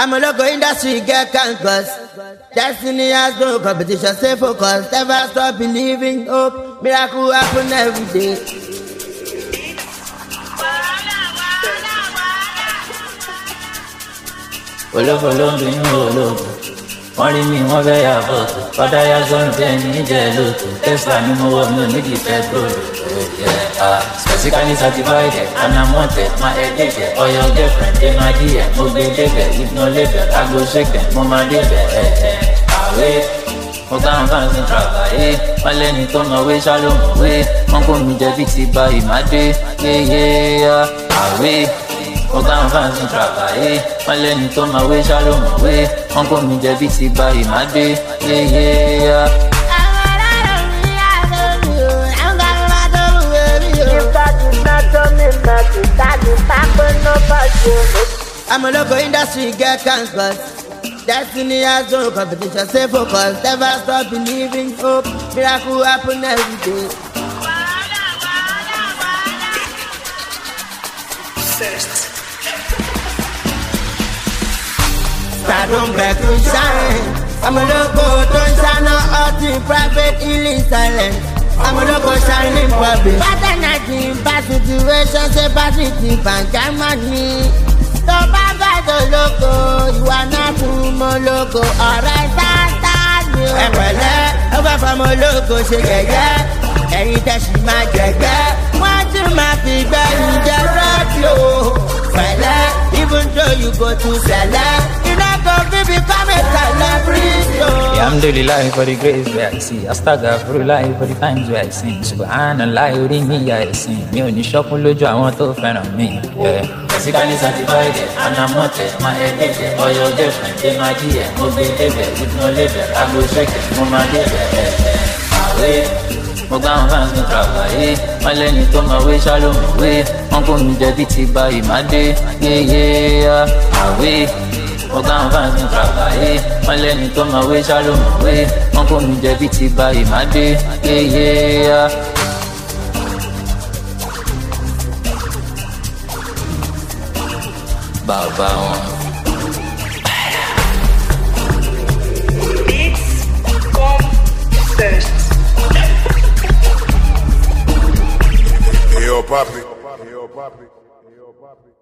I'm a local industry get campus. Destiny has no competition, stay focused. Never stop believing, hope. Miracle happen every day. olófò ló ń bínú olóògùn wọ́n rí mi wọ́n fẹ́ yà bọ̀tù padà yà sọ́nù bẹ́ẹ̀ ní ìjẹ́ lóòtù tesla ni mo wọ̀ mi ò nídìí petrol specifically certified and i'm wanted my head dey there or your girlfriend dey my dear mo gbé débẹ̀ if no label i go shake them mo máa débẹ̀ àwẹ̀ mo gbá wọn fáwọn sí travayé wọn lẹ́ni tó mọ̀ wé ṣá ló mọ̀ wé wọn kò mí jẹ bí ti ba ìmádé yéyé àwẹ̀ mo bá wọn fáwọn sí travayé wọn lẹni tó máa wé ṣá ló mọ̀ wé wọn kò mí jẹ bí ti ba ìmádé yéyé. I'm a local industry get campus. Destiny has no competition, stay focused. Never stop believing, hope. Miracle happen every day. Stardom back to shine. I'm a loco, don't shine no out in private, healing silent. I'm a loco shining public. Bad energy, bad situation, say bad thing, bang, money. Tó bá bá tó lóko, ìwà náà fún mọ́ lóko, ọ̀rẹ́ sáńtà ni o. Ẹ pẹ̀lẹ́, ó fẹ́ fọmọ lóko ṣe gẹ̀gẹ́, ẹ̀yin tẹ̀sí máa jẹ̀gẹ́, wọ́n tún máa fi gbẹ̀yìn jẹ rẹ́díò. Pẹ̀lẹ́, even though you go to sẹ̀lẹ̀, you no go fit become a celebrity o. Yeah, I'm daily life for the grace where I see. I start out for life for the times where I sing. Subhanallah, orí mi yà ẹ̀sìn. Mi ò ní ṣọ́kún lójú àwọn tó fẹ́ràn mi. Yeah. Basically certified and I'm not it. My head is there. Or your girlfriend, they my dear. Mo gbé débẹ̀ with no label. I go check it, mo máa débẹ̀. Àwẹ̀ mo gbá wọn fans ní travayé. Wọ́n lẹ́ni tó máa wé ṣá ló mọ̀ wé. Wọ́n kò mí jẹ bí ti ba ìmádé. Yéyé àwẹ̀ mo gbá wọn fans ní travayé. Wọ́n lẹ́ni tó máa wé ṣá ló mọ̀ wé. Wọ́n kò mí jẹ bí ti ba ìmádé. Yéyé. Bàbá wọn. Beats come first. Hey, yo, papi. Hey, yo, papi. Hey, yo, papi.